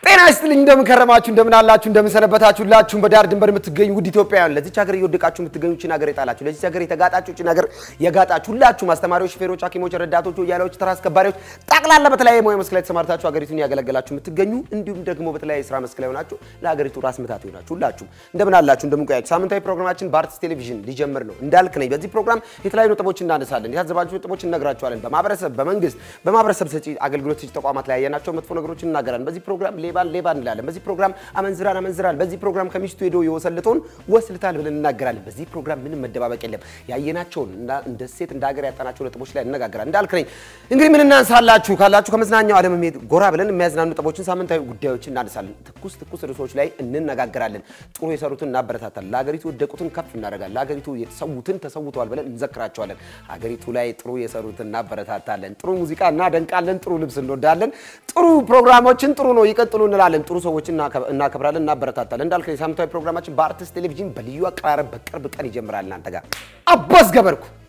ጤና ይስጥልኝ። እንደምን ከረማችሁ፣ እንደምን አላችሁ፣ እንደምን ሰነበታችሁ? ሁላችሁም በዳር ድንበር የምትገኙ ውድ ኢትዮጵያውያን ለዚች ሀገር እየወደቃችሁ የምትገኙ ችን ሀገር የጣላችሁ ለዚች ሀገር የተጋጣችሁ ችን ሀገር የጋጣችሁ ሁላችሁም አስተማሪዎች፣ ሹፌሮች፣ ሐኪሞች፣ ረዳቶች፣ ወያላዎች፣ ተራ አስከባሪዎች ጠቅላላ በተለያየ ሙያ መስክ ላይ ተሰማርታችሁ ሀገሪቱን ያገለገላችሁ የምትገኙ እንዲሁም ደግሞ በተለያየ ስራ መስክ ላይ ሆናችሁ ለሀገሪቱ ራስ ምታት ይሆናችሁ ሁላችሁም እንደምን አላችሁ፣ እንደምን ቆያችሁ? ሳምንታዊ ፕሮግራማችን በአርትስ ቴሌቪዥን ሊጀምር ነው። እንዳልክ ነኝ። በዚህ ፕሮግራም የተለያዩ ነጥቦች እናነሳለን። የታዘባችሁ ነጥቦች እነግራችኋለን። በማህበረሰብ በመንግስት በማህበረሰብ ሰጪ አገልግሎት ሰጪ ተቋማት ላይ ያየናቸው መጥፎ ነገሮችን እናገራለን። በዚህ ፕሮግራም ሌባን ሌባ እንላለን። በዚህ ፕሮግራም አመንዝራን አመንዝራል። በዚህ ፕሮግራም ከሚስቱ ሄዶ የወሰልተውን ወስልታል ብለን እናገራለን። በዚህ ፕሮግራም ምንም መደባበቅ የለም። ያየናቸውን እንደ ሴት እንደ ሀገር ያጣናቸው ነጥቦች ላይ እነጋገራለን። እንዳልክ ነኝ። እንግዲህ ምን እናንሳላችሁ ካላችሁ ከመዝናኛው ዓለም ሄድ ጎራ ብለን የሚያዝናኑ ነጥቦችን፣ ሳምንታዊ ጉዳዮችን እናነሳለን። ትኩስ ትኩስ ርዕሶች ላይ እንነጋገራለን። ጥሩ የሰሩትን እናበረታታለን። ለሀገሪቱ የወደቁትን ከፍ እናደርጋለን። ለሀገሪቱ የተሰዉትን ተሰውተዋል ብለን እንዘክራቸዋለን። ሀገሪቱ ላይ ጥሩ የሰሩትን እናበረታታለን። ጥሩ ሙዚቃ እናደንቃለን። ጥሩ ልብስ እንወዳለን። ጥሩ ፕሮግራሞችን ጥሩ ነው ይቀጥሉ እንላለን። ጥሩ ሰዎችን እናከብራለን፣ እናበረታታለን። እንዳልክ ሳምንታዊ ፕሮግራማችን በአርትስ ቴሌቪዥን በልዩ አቀራረብ በቅርብ ቀን ይጀምራል። እናንተ ጋር አባስ ገበርኩ